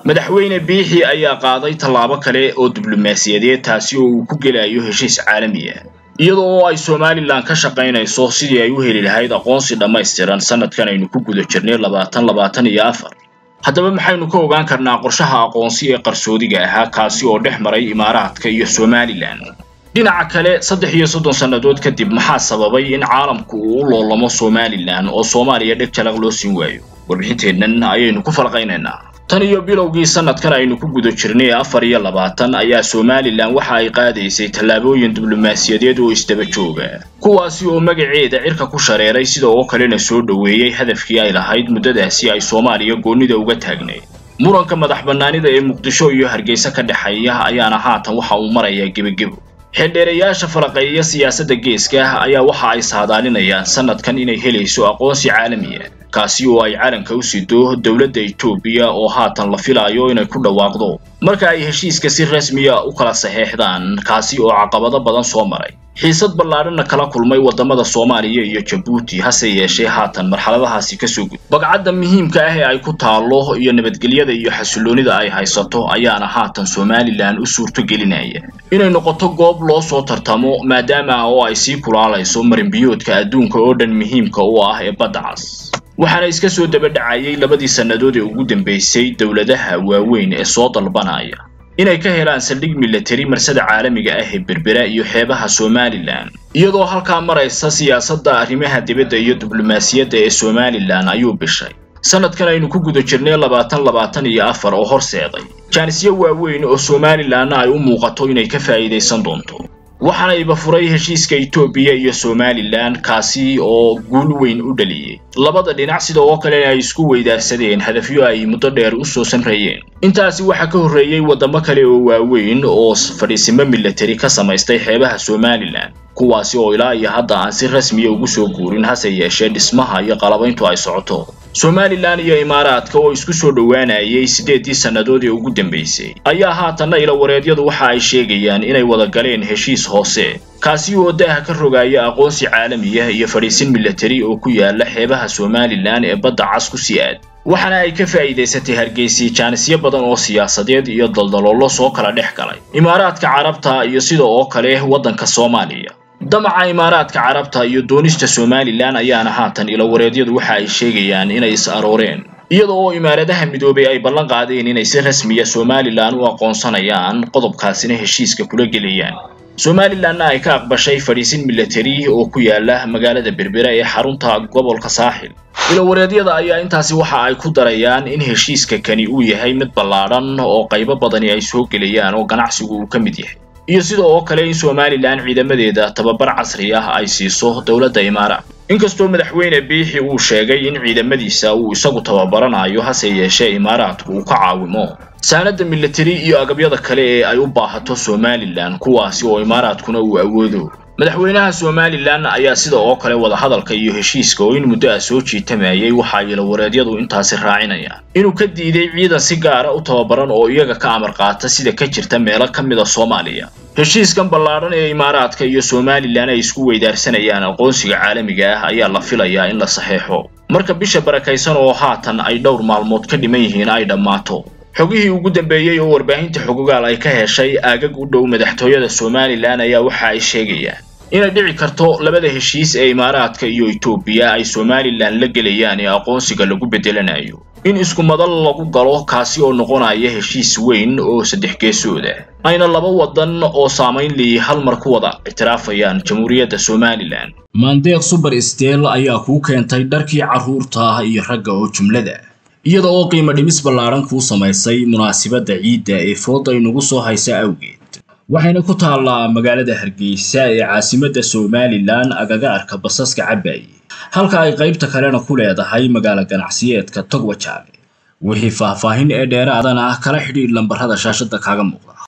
madaxweyne biixi ayaa qaaday tallaabo kale oo diblomaasiyadeed taasi oo uu ku gelayo heshiis caalami ah iyadoo oo ay somalilan ka shaqaynayso sidii ay u heli lahayd aqoonsi dhammaystiran sanadkan aynu ku guda jirnay labaatan labaatan iyo afar haddaba maxaynu ka ogaan karnaa qorshaha aqoonsi ee qarsoodiga ahaa kaasi oo dhex maray imaaraadka iyo somalilan dhinaca kale saddex iyo soddon sannadood kadib maxaa sababay in caalamku uu u loolamo somalilan oo soomaaliya dheg jalaq loo siin waayo warbixinteennan ayaynu ku falqaynaynaa tan iyo bilowgii sanadkan aynu ku guda jirnay afar iyo labaatan ayaa somalilan waxa ay qaadaysay tallaabooyin diblomaasiyadeed oo isdaba jooga kuwaasi oo magaceeda cirka ku shareeray sida oo kalena soo dhoweeyey hadafkii ay lahayd muddadaasi ay soomaaliya goonnida uga taagnayd muranka madax bannaanida ee muqdisho iyo hargeysa ka dhexeeya ayaana haatan waxa uu marayaa gebagebo xildheerayaasha falaqeeya siyaasadda geeska ayaa waxa ay saadaalinayaan sanadkan inay helayso aqoonsi caalami ah kaasi oo ay calanka u sido dowladda etoobiya oo haatan la filaayo inay ku dhawaaqdo marka ay heshiiska si rasmiya u kala saxeexdaan kaasi oo caqabado badan soo maray xiisad ballaadhana kala kulmay waddamada soomaaliya iyo jabuuti hase yeeshee haatan marxaladahaasi kasoo gud bagcadda muhiimka ah ee ay ku taallo iyo nabadgelyada iyo xasiloonida ay haysato ayaana haatan somalilan u suurto gelinaya inay noqoto goob loo soo tartamo maadaama oo ay sii kulaalayso marinbiyoodka adduunka oo dhan muhiimka u ah ee badda cas waxaana iska soo daba dhacayay labadii sannadood ee ugu dambaysay dowladaha waaweyn ee soo dalbanaya inay ka helaan saldhig milatari marsada caalamiga ah ee berbera iyo xeebaha somalilan iyadoo halkaa maraysa siyaasadda arrimaha dibadda iyo diblomaasiyadda ee somalilan ayuu bishay sanadkan aynu ku guda jirnay labaatan labaatan iyo afar oo horseeday jaanisyo waaweyn oo somalilanna ay u muuqato inay ka faa'iidaysan doonto waxaana iba furay heshiiska etoobiya iyo somalilan kaasi oo guul weyn u dhaliyey labada dhinac sida oo kalena ay isku weydaarsadeen hadafyo ay muddo dheer u soo samreeyeen intaasi waxaa ka horreeyey waddamo kale oo waaweyn oo fadhiisimo milatari ka samaystay xeebaha somalilan kuwaasi oo ilaa iyo hadda aan si rasmiya ugu soo guurin hase yeeshee dhismaha iyo qalabayntu ay socoto somalilan iyo imaaraadka oo isku soo dhowaanayay siddeeddii sannadood ee ugu dambaysay ayaa haatanna ilawareedyadu waxa ay sheegayaan inay wada galeen heshiis hoose kaasi oo daaha ka rogaya aqoonsi caalamiya iyo fadhiisin milatari oo ku yaala xeebaha somalilan ee badda cas ku sii aad waxaana ay ka faa'iidaysatay hargeysi jaanisyo badan oo siyaasadeed iyo daldaloolo soo kala dhex galay imaaraadka carabta iyo sida oo kale waddanka soomaaliya damaca imaaraadka carabta iyo doonista somalilan ayaana haatan ilawareedyadu waxa ay sheegayaan inay is arooreen iyada oo imaaradaha midoobay ay ballan qaadeen inay si rasmiya somalilan u aqoonsanayaan qodobkaasina heshiiska kula gelayaan somalilanna ay ka aqbashay fadhiisin milatari oo ku yaala magaalada berbera ee xarunta gobolka saaxil ilawareedyada ayaa intaasi waxa ay ku darayaan in heshiiska kani uu yahay mid ballaadhan oo qaybo badani ay soo gelayaan oo ganacsigu uu ka mid yahay iyo sida oo kale in somalilan ciidamadeeda tababar casri ah ay siiso dowladda imaaraat inkastoo madaxweyne biixi uu sheegay in ciidamadiisa uu isagu tababaranayo hase yeeshee imaaraadku uu ka caawimo saanadda milatari iyo agabyada kale ee ay u baahato somalilan kuwaasi oo imaaraadkuna uu awoodo madaxweynaha somalilan ayaa sida oo kale wadahadalka iyo heshiiska oo in muddo ah soo jiitamayay waxa ilawareedyadu intaasi raacinayaan inuu ka diiday ciidan si gaara u tababaran oo iyaga ka amar qaata sida ka jirta meelo ka mid a soomaaliya heshiiskan ballaadhan ee imaaraadka iyo somalilan ay isku weydaarsanayaan aqoonsiga caalamiga ah ayaa la filayaa in la saxeexo marka bisha barakaysan oo haatan ay dhowr maalmood ka dhiman yihiin ay dhammaato xogihii ugu dambeeyey oo warbaahinta xogogaal ay ka heshay aagag u dhow madaxtooyada somalilan ayaa waxa ay sheegayaan inay dhici karto labada heshiis ee imaaraadka iyo etoobiya ay somalilan la gelayaan ee aqoonsiga lagu beddelanayo in isku madal lagu galo kaasi oo noqonaya heshiis weyn oo saddex geesooda ayna laba waddan oo saamayn liyi hal mar ku wada ictiraafayaan jamhuuriyadda somalilan maandeeq suber steel ayaa kuu keentay dharkii carruurta iyo ragga oo jumlada iyada oo qiimo dhimis ballaadhan kuu samaysay munaasibadda ciidda ee fooda inugu soo haysa awgeed waxayna ku taallaa magaalada hargeysa ee caasimadda somalilan agaga arka basaska cabaaye halka ay qaybta kalena ku leedahay magaalo ganacsiyeedka togwajaale wixii faahfaahin ee dheeraadana kala xidhiidh lambarrada shaashadda kaaga muuqda